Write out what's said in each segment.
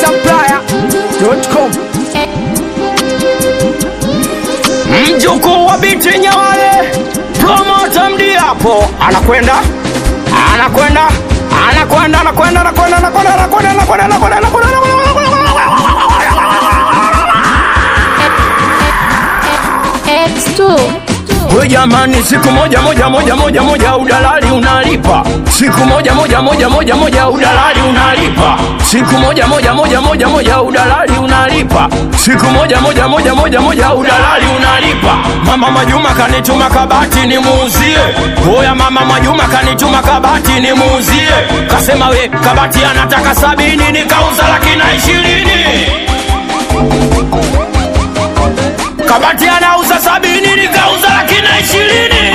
shankisupplier.com mjukuu wa binti Nyawale, promota Mdiapo anakwenda anakwenda anakwenda anakwenda anakwenda anakwenda anakwenda anakwenda anakwenda anakwenda X2 We jamani, siku moja moja moja moja moja udalali unalipa, siku moja moja moja moja moja udalali unalipa, siku moja moja moja moja moja udalali unalipa, siku moja moja moja moja moja udalali unalipa. Mama Majuma kanituma kabati nimuuzie, oya mama Majuma kanituma kabati nimuuzie, kasema we kabati anataka sabini, nikauza laki na ishirini kabati anauza sabini nikauza laki na ishirini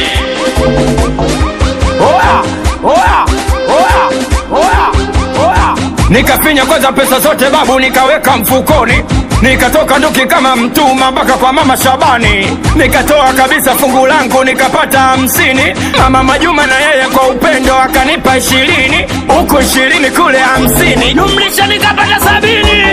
oya oya oya oya oya nikafinya kwanza pesa zote babu nikaweka mfukoni nikatoka nduki kama mtuma mpaka kwa mama Shabani nikatoa kabisa fungu langu nikapata hamsini mama Majuma na yeye kwa upendo akanipa ishirini huku ishirini kule hamsini jumlisha nikapata sabini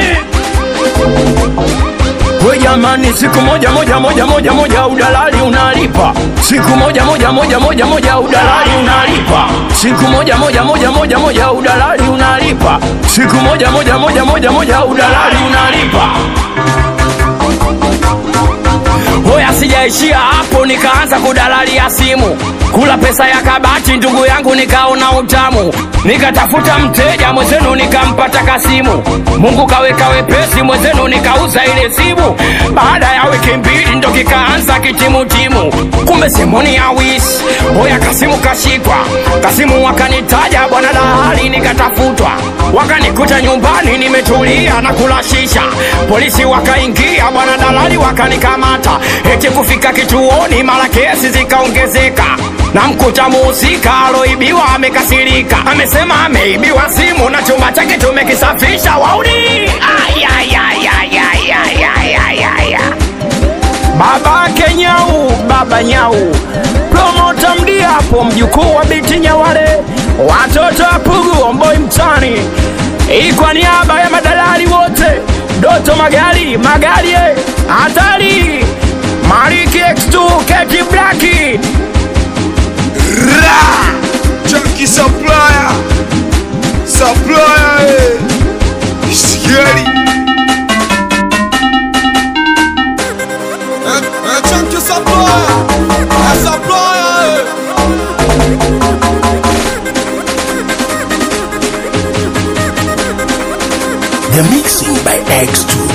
We jamani, siku moja moja moja moja moja udalali unalipa, siku moja moja moja moja moja udalali unalipa, siku moja moja moja moja moja udalali unalipa, siku moja moja moja moja moja udalali unalipa. Hoya, sijaishia hapo, nikaanza kudalalia simu, kula pesa ya kabati, ndugu yangu, nikaona utamu, nikatafuta mteja mwenzenu, nikampata Kasimu. Mungu kaweka wepesi, mwenzenu nikauza ile simu. Baada ya wiki mbili ndo kikaanza kitimutimu, kumbe simuni ya wisi. Hoya, Kasimu kashikwa, Kasimu wakanitaja bwana dalali, nikatafutwa, wakanikuta nyumbani nimetulia na kula shisha. Polisi wakaingia, bwana dalali wakanikamata, eti kufika kituoni, mara kesi zikaongezeka na mkuta muhusika aloibiwa amekasirika, amesema ameibiwa simu na chumba chake tumekisafisha. Wauni Ay, ay, ay, ay, ay, ay, ay, ay, ay, ay. babake Nyau, baba Nyau, promota Mdiapo, mjukuu wa binti Nyawale, watoto wa Pugu, Omboi mtani, hii kwa niaba ya madalali wote, Doto Magari, Magari eh, hatari, Mariki X2, Keti Blaki, Ra! Junkie supplier! Supplier! eh. Scary! Eh, eh, Junkie supplier! Eh, supplier! eh. The mixing by X2.